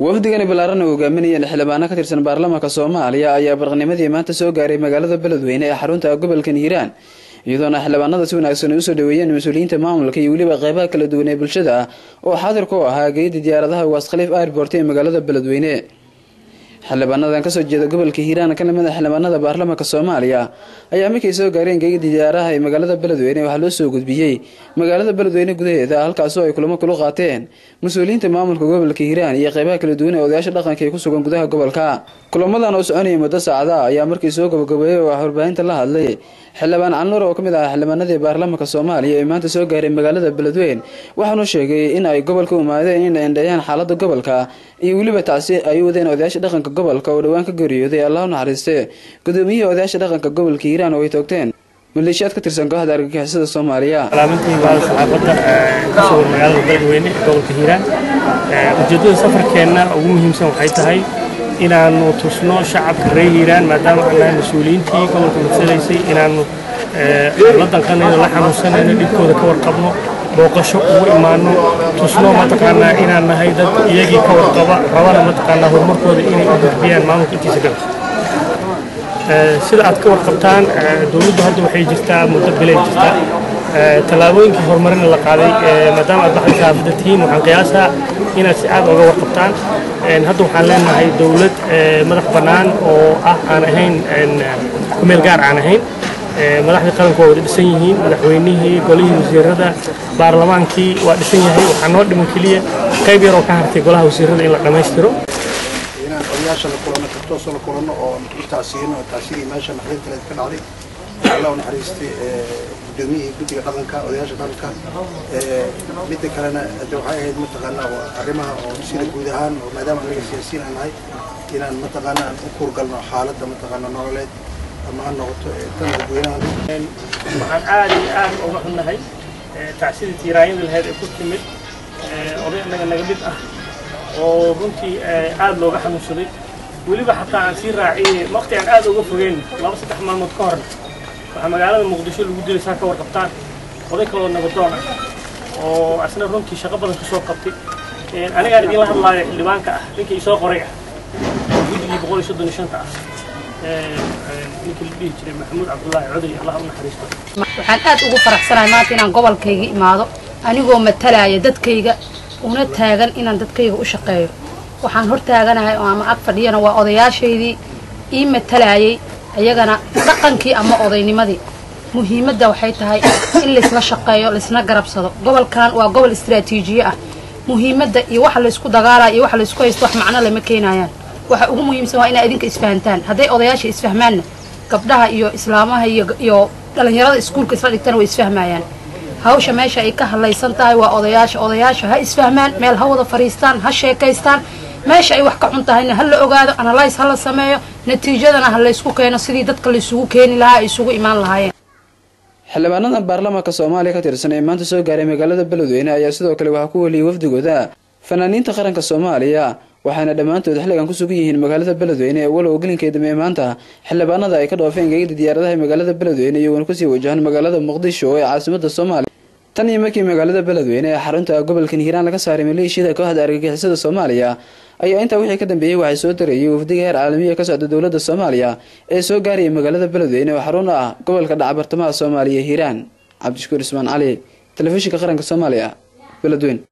wafdigani ballaaran oo hogaaminayeen xildhibaano ka tirsan baarlamaanka soomaaliya ayaa barqanimadii maanta soo gaaray magaalada beledweyne ee xarunta gobolkan hiiraan iyadoona xildhibaanada si wanaagsan ay usoo dhaweeyeen mas-uuliyiinta maamulka iyo weliba qeybaha kala duwan ee bulshada ah oo xaadir ku ahaa geedii diyaaradaha waas khaliif airport ee magaalada beledweyne xildhibaanadan kasoo jeeda gobolka hiiraan ka lamid a xildhibaanada baarlamaanka soomaaliya ayaa markay soo gaareen geegidii diyaaraha ee magaalada beledweyne waxaa loo soo gudbiyey magaalada beledweyne gudaheeda halkaasoo ay kulamo kula qaateen mas-uuliyiinta maamulka gobolka hiiraan iyo qeybaha kala duwan ee odayaasha dhaqanka ee ku sugan gudaha gobolka kulamadan oo soconayay muddo saacada ayaa markii soo gabagabeeyey oo ah warbaahinta la hadlay xildhibaan canluur oo ka mid ah xildhibaanadii baarlamaanka soomaaliya ee maanta soo gaaray magaalada beledweyne waxaanu sheegay in ay gobolka umaadeen inay endheeyaan xaalada gobolka iyo weliba tacsi ay u wadeen odayaasha dhaqanka gobolka oo dhowaan ka geeriyooday allah u naxariiste gudoomiyihii odayaasha dhaqanka gobolka hiiraan oo ay toogteen maleeshiyaad ka tirsan kooxda argagixisada soomaaliya salaamantii baada saxaafadda ka sugan magaalada beledweyne ee gobolka hiiraan ujeeddada safarkeenna ugu muhiimsan waxay tahay inaannu tusno shacabka reer hiiraan maadaama aan nahay mas-uuliyiintii gobolka madsalaysay inaannu la danqanayno la xanuunsanayno dhibkooda ka warqabno booqasho ugu imaanno tusno mataqaanaa inaan nahay dad iyagii ka warqaba rabana mataqaanaa horumarkooda inay u gudbiyaan maamulka intiisa galka sida aad ka warqabtaan dowladdu hadda waxay jirtaa muddo bilay jirtaa tallaabooyinkii horumarina la qaaday maadaama aad baxda saafada tihiin waxaan qiyaasaa inaad si aad oga warqabtaan hadda waxaan leenahay dowlad madax bannaan oo ah aan ahayn kumeel gaar aan ahayn madaxdii qaranku waa wada dhisan yihiin madaxweynihii golihii wasiirada baarlamaankii waa dhisan yahay waxaa noo dhiman keliya qayb yaroo ka hartay golaha wasiirada in la dhammaystiro inaan odayaasha la kulano kartoosoo la kulano oo u tacsiyino tacsidii meesha naxdinta ka dhacday alla u naxariistay gudoomiyihii guddiga dhaqanka odayaasha dhaqanka midda kalena de waxay ahayd mataqaanaa arrimaha oo sida guud ahaan oo maadaama anaga siyaasiyiin aan nahay inaan mataqaanaa aan u kuurgalno xaaladda mataqaanaa nololeed ama ha noqoto tan dadweynaha waxaan aad iyo aad uga xunnahay tacsidii tiiraanyada lahayd ee ku timid oday annaga naga mid ah oo runtii aad looga xanuunsaday weliba xataa aan sii raaciyey waqti aan aad uga fogeyn laba saddex maalmood ka horna waxaa magaalada muqdisho lagu dilay saa ka warqabtaan oday kaloo nabadoon ah oo asna runtii shaqo badan ka soo qabtay anigaan idinla hadlaayo xildhibaanka ah ninkii isoo qoray ah guddigii boqol iyo soddon iyo shanta ah ninkii la dhihi jiray maxamuud cabdullaahi coday allah u naxariisto waxaan aad ugu faraxsanahay maanta inaan gobolkayga imaado anigoo matalaya dadkayga una taagan inaan dadkayga u shaqeeyo waxaan hor taaganahay oo ama ag fadhiyana waa odayaashaydii ii matalayay iyagana dhaqankii ama odaynimadii muhiimadda waxay tahay in laysla shaqeeyo laysna garabsado gobolkan waa gobol istaraatiijiye ah muhiimadda iyo waxa laysku dagaalaya iyo waxa laysku haysto wax macno lama keenayaan waxa ugu muhiimsan waa inaa idinka isfahantaan hadday odayaasha isfahmaanna gabdhaha iyo islaamaha iyo dhallinyarada iskuulka isla dhigtana way isfahmayaan hawsha meesha ay ka hadlaysan tahay waa odayaasha odayaasha ha isfahmaan meel ha wada fadhiistaan ha sheekaystaan meesha ay wax ka cun tahayna ha la ogaado analyse ha la sameeyo natiijadana ha laysku keeno sidii dadka laysugu keeni lahaa ay isugu imaan lahaayeen xildhibaanadan baarlamaanka soomaaliya ka tirsan ee maanta soo gaaray magaalada beledweyne ayaa sidoo kale waxaa ku weliyay wafdigooda fanaaniinta qaranka soomaaliya waxaana dhammaantood xilligan ku sugan yihiin magaalada beledweyne ee walow gelinkay dambe maanta xildhibaanada ay ka dhoofeen geegida diyaaradaha ee magaalada beledweyne iyagoona kusii wajahan magaalada muqdisho ee caasimada soomaaliya tan iyo markii magaalada beledweyne ee xarunta gobolkan hiiraan laga saaray maleeshiyada kooxda argagixisada soomaaliya ayaa intaa wixii ka dambeeyey waxay soo darayay wafdiga heer caalamiya ka socda dowladda soomaaliya ee soo gaaraya magaalada beledweyne oo xarun ah gobolka dhaca bartamaha soomaaliya hiiraan cabdishakuur ismaan cali telefishinka qaranka soomaaliya beledweyne